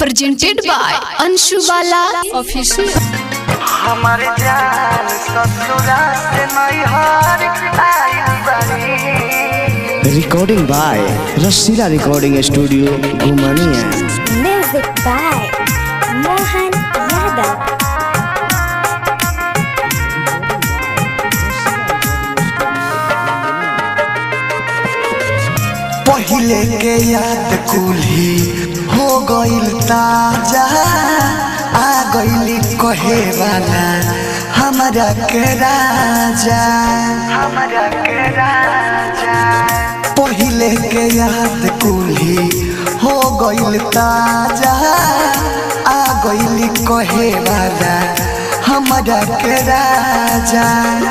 presented by Anshu Bala Official. हमारे जान ससुरा से नैहर आइल बानी recording by Rasila recording studio Ghumaniya Music by Mohan Yadav. पहिले के याद कुल्ही हो गइल ताजा आ गइली कहे वाला हमारा के राजा हमारा के राजा पहिले के याद कुल्ही हो गइल ताजा आ गइली कहे वाला हमारा के राजा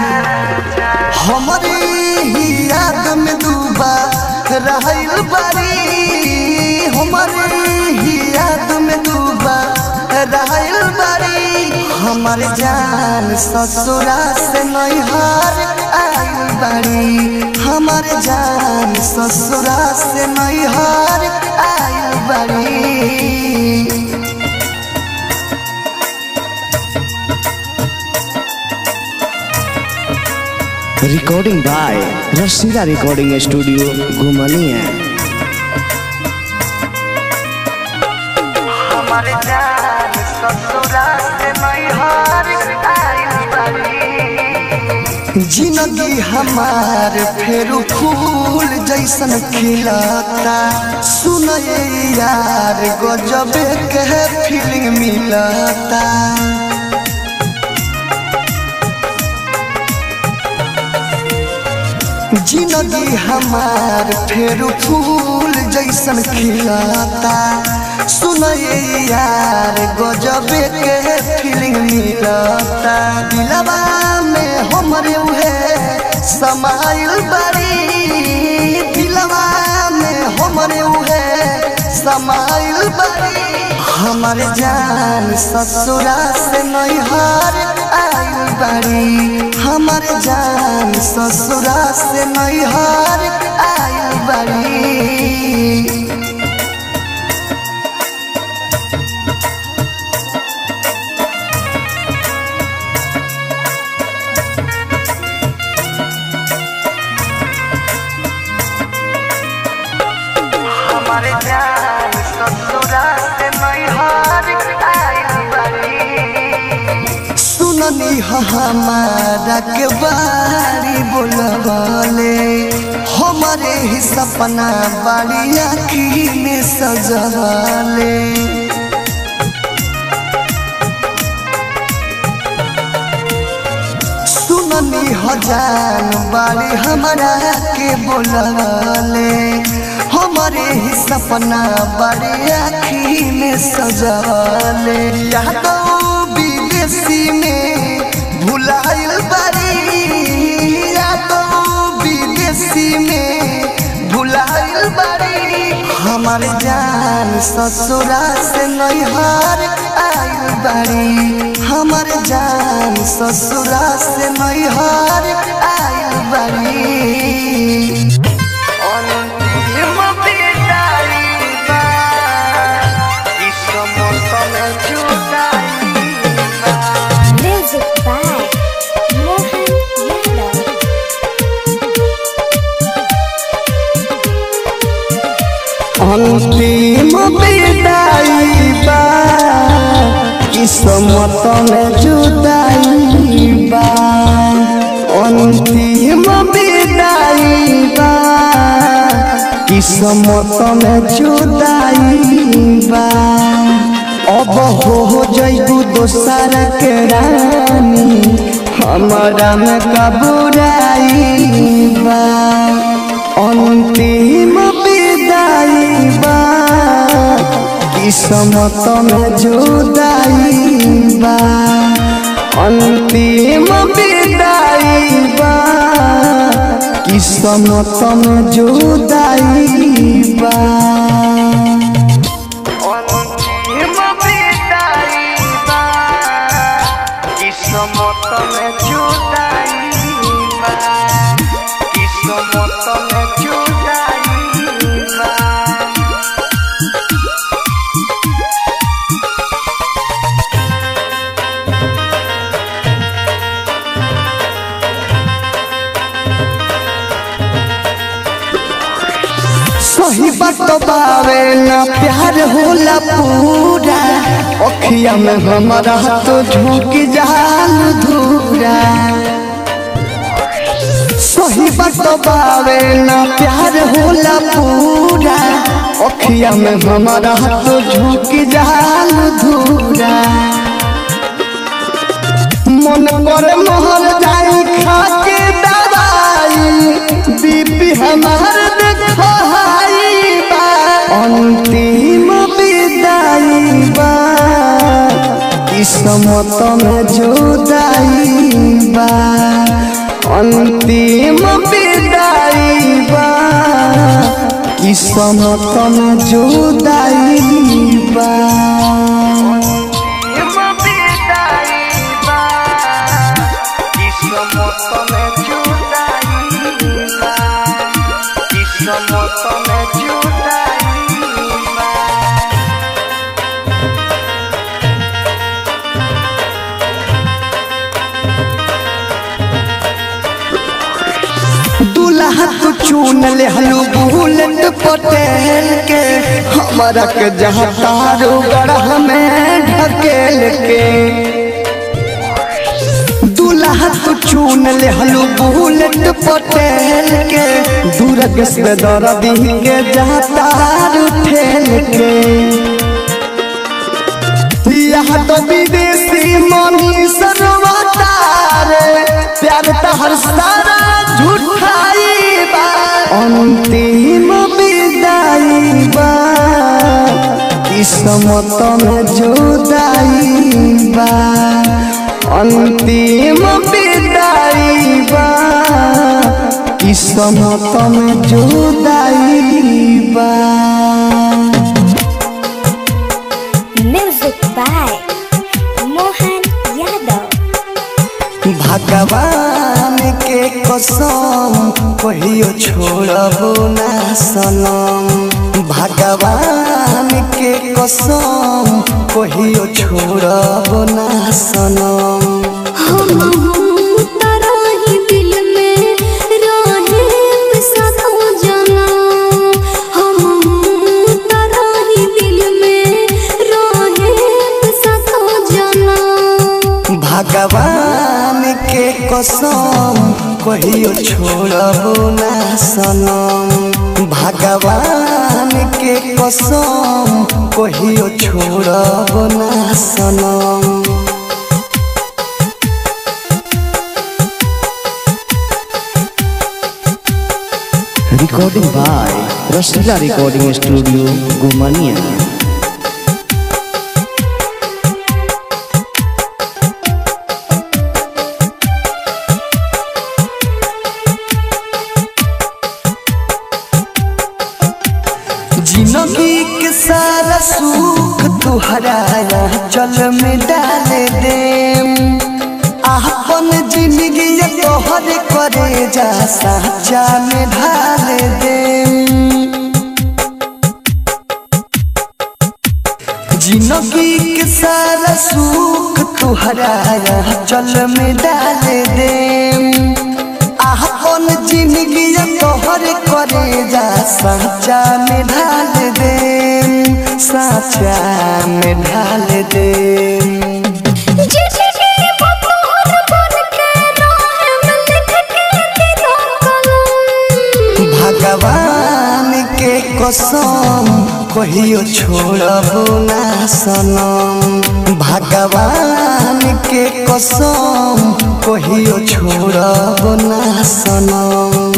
हमारी ही याद में डूबा रहल बारी हमारी ही याद में डूबा रहल बारी हमार जान ससुरा से नैहर आइल बारी हमार जान ससुरा से नैहर आइल बारी recording by Rasila recording studio Ghumaniya हमारे जान ससुरा से नैहर आइल बारी जिंदगी हमार फेर फूल जैसन खिलता सुनए यार गजब के फीलिंग मिलता जिंदगी हमार फेर फूल जैसन खिलता सुनए यार गजब के फीलिंग मिलता दिलवा में हमरे उहे समाइल बड़ी दिलवा में हमरे उहे समाइल बड़ी हमर जान ससुरा से नैहर आइल बड़ी हमर जान ससुरा से नैहर आइल बड़ी हमारे जान ससुरा से नैहर आइल बारी सुननी ह हमारा के बारी बोलबले हमारे ही सपना बाड़ी आखी में सजवले सुननी हजान बारी हमारा के बोलले हमारे ही सपना बड़े आखी में सजले यादो विदेशी में भुलाइल बारी यादो विदेशी में भुलाइल बारी हमार जान ससुरा से नैहर आइल बारी हमार जान ससुरा से नैहर आइल बारी अंतिम विदाई बा, ई समतल जुदाई बा। Music by Mohan Yadav. अंतिम विदाई बा किस्मत में जुदाई बा अंतिम विदाई बा किस्मत में जुदाई बा अब हो जइबू दोसर के रानी हमारा में कबुराई बा अंतिम विदाई बा किस्मत में जुदाई बा अंतिम विदाई बा किस्मत में जुदाई बा अंतिम विदाई बा किस्मत में जुदाई बा किस्मत में जुदाई बा बात बावे ना प्यार होला पूरा अखिया में हमारा तो झोंक जाल धूरा सही बात बावे ना प्यार होला पूरा अखिया में हमारा तो झोंक जाल धूरा मन कर मोहर जाई खा के दवाई बीपी हमार देखाई बा अंतिम विदाई बा किस्मत में जुदाई बा अंतिम विदाई बा किस्मत में जुदाई बा दूल्हा तू चुन ले हलू बुलेट पटेल के हमारा के जहाँ तारू गढ़ में ढकेल के दूल्हा तू चुन ले हलू बुलेट पटेल के दूरग से दर्दी के जहाँ तारू ठेल के यहाँ तो विदेशी मनी सरवतार प्यार तो हर सारा झूठाई बा अंतिम विदाई बा किस्मत में जुदाई बा अंतिम विदाई बा किस्मत में जुदाई बा Music by Mohan Yadav. भगवान के कसम कहियो छोड़बो ना सनम भगवान के कसम कहियो छोड़बो ना सनम तारा ही दिल में रहे साथों जाना हम तारा ही दिल में रहे साथों जाना भगवान के कसम कहियो छोड़बो ना सनम भगवान के कसम कहियो छोड़बो ना सनम Recording by Rastila Recording Studio, Gumania. जिंदगी के सारा सुख तुहरा चल में डाल दे अपन जिंदगी तोहर करे जा साचा में ढाल दे जिंदगी के सारा सुख तुहरा चल में डाल दे अपन जिंदगी तोहर करे जा साचा में ढाल दे साचा में ढाल दे भगवान के कसम कहियो छोड़बो ना सनम भगवान के कसम कहियो छोड़बो ना सनम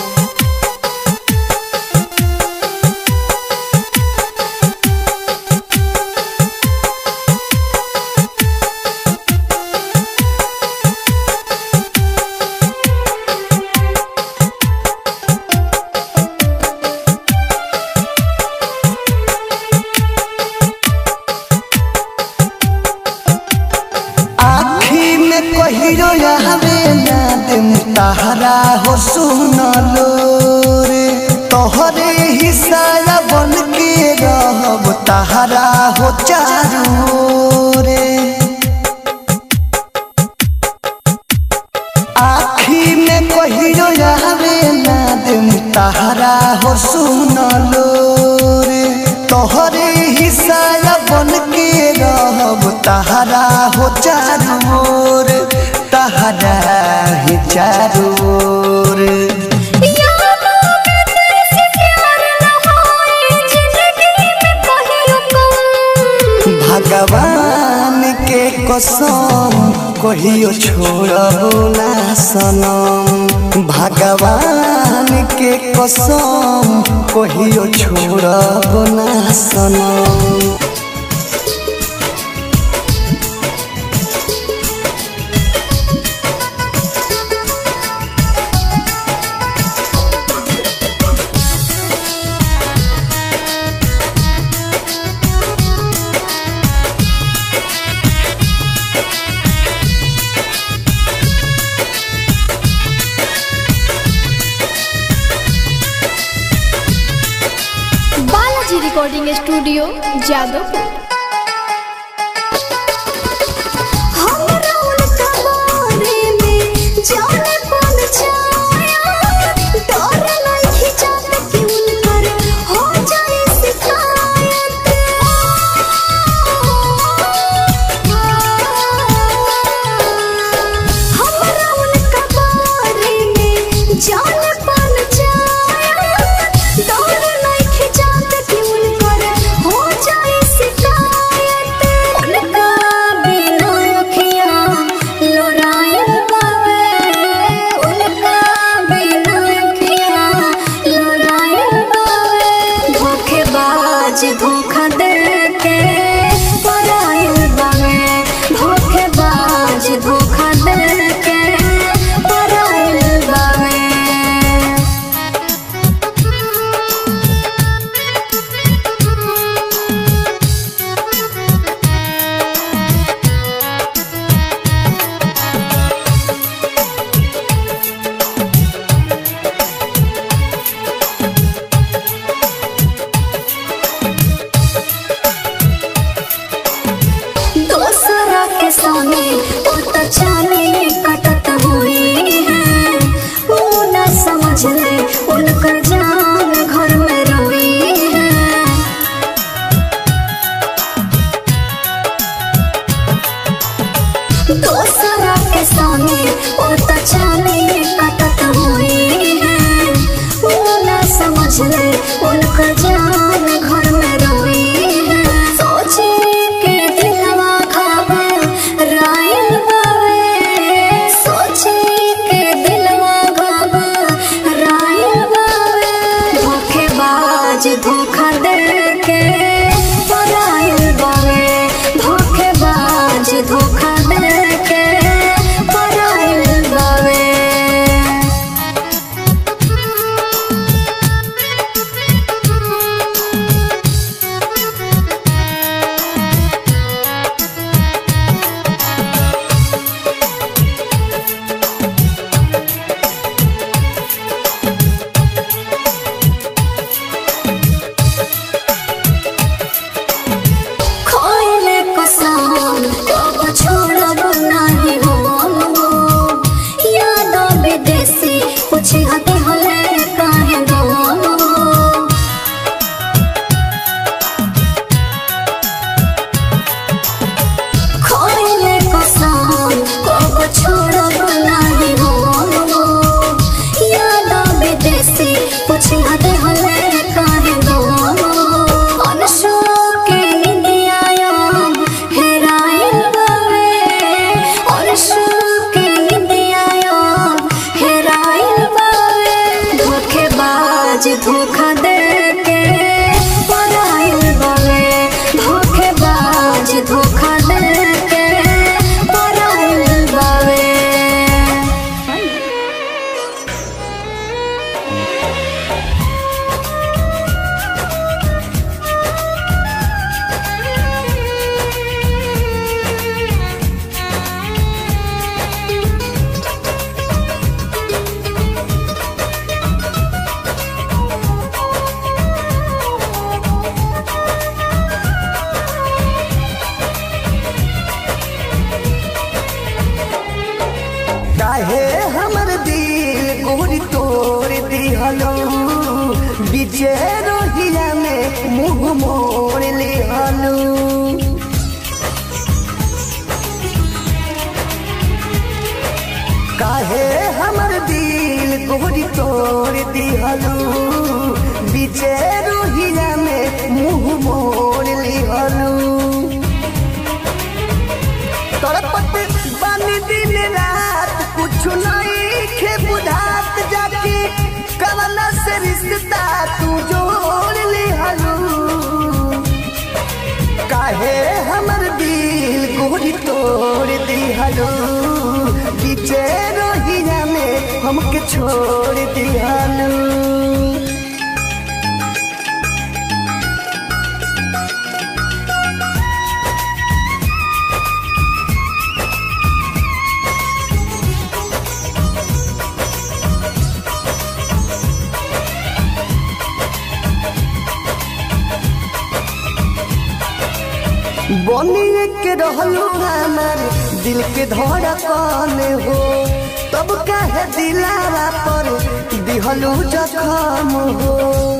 आखी में कहिरो आवे ना दिम तहरा हो सुनलो रे तोहरे हिस्सा बन के रहब तहरा हो चारू रे आखी में कहिरो आवे ना दिम तहरा हो सुनलो हो चारों ओर तहरा ही चारों ओर यादों में तेरे प्यार न होए जिंदगी में कहियो कम भगवान के कसम कहियो छोड़बो ना सनम भगवान के कसम कहियो छोड़बो ना सनम बालाजी रिकॉर्डिंग स्टूडियो जादवपुर हमरा उनका बारे में जाने पन छाया डर नहीं खिंचात कि उनकर हो जाए शिकायत हमरा उनका बारे में जाने पन छाया डर नहीं खिंचात कि उनकर हो जाए शिकायत उनका बिना अखियाँ लोरायल बावे उनका बिना अखियाँ लोरायल बावे धोखेबाज धोखा दे के परायल बावे धोखेबाज धोखा दे के परायल बावे दोसरा के सामने वो तो चाले कटत हुई है वो न समझ ले उनकर जान घर में रोई है दोसरा के सामने वो तो चाले कटत हुई है वो न समझ ले उनकर जान घर में रोई है सोचे के दिलवा खावे रायल बावे सोचे के दिलवा खावे रायल बावे धोखेबाज धोखा दे के परायल बावे धोखेबाज धोखा दे के परायल बावे खोइले कसम कब छोड़ब नाही हो याद विदेशी पूछे हते हले काहे गो खोइले कसम कब छोड़ब नाही हो याद विदेशी पूछे हते हले काहे गो अनशोक के निंदियायो हेराइल बावे अनशोक के निंदियायो हेराइल बावे धोखेबाज धोखा दे के पराइल बावे धोखेबाज धोखा दे के पराइल बावे काहे हमर दिल गोरी तोड़ दिहलो बीचे रोहिया में मुंह मोड़ लिहलो दिल गोरी तोड़ दिहलू बीचे रोहिया में मुंह मोड़ लिहलू तड़पत बानी दिन रात कुछ नहीं खे बुझात जाके कवना से रिश्ता तू जोड़ लिहलू काहे हमर दिल गोरी तोड़ दिहलू बीचे रोहिया में हमके छोड़ दिहलू बनिए के रहलू हमार दिल के धड़कन हो तब काहे दिलावा पर दिहलू जखम हो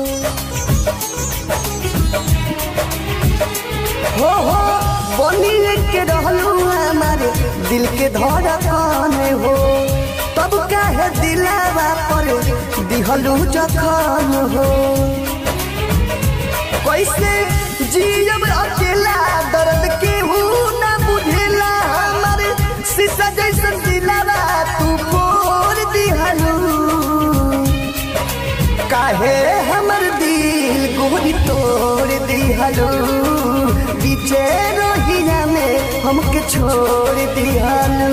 हो हो बनिए के रहलू हमार दिल के धड़कन हो तब काहे दिलावा पर दिहलू जखम हो कैसे जियब अकेला दर्द के ना बुझेला हमारे शीशा जैसन दिलावा तू बोल दिहलू काहे हमर दिल गोरी तोड़ दिहलू बीचे रोहिया में हमके छोड़ दिहलू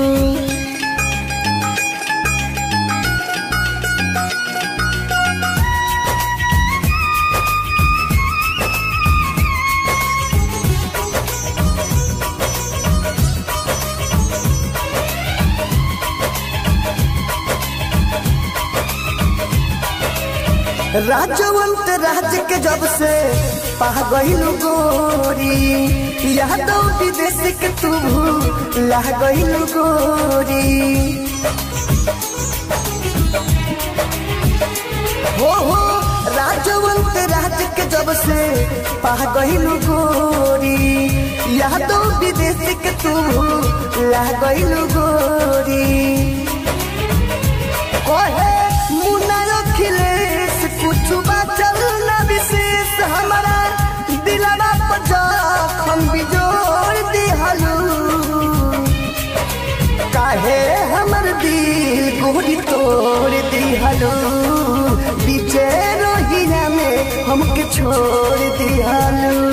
राजवंत राज के जब से पा गईलू गोरी यादव विदेश के तू ला गईलू गोरी हो हो राजवंत राज के जब से पा गईलू गोरी यादव विदेश के तू ला गईलू गोरी कहे मुन्ना अखिलेश कुछ बचल न विशेष हमारा दिलवा पर जखम बिजोड़ दिहलू काहे हमर दिल गोरी तोड़ दिहलू बीचे रोहिया में हमके छोड़ दिहलू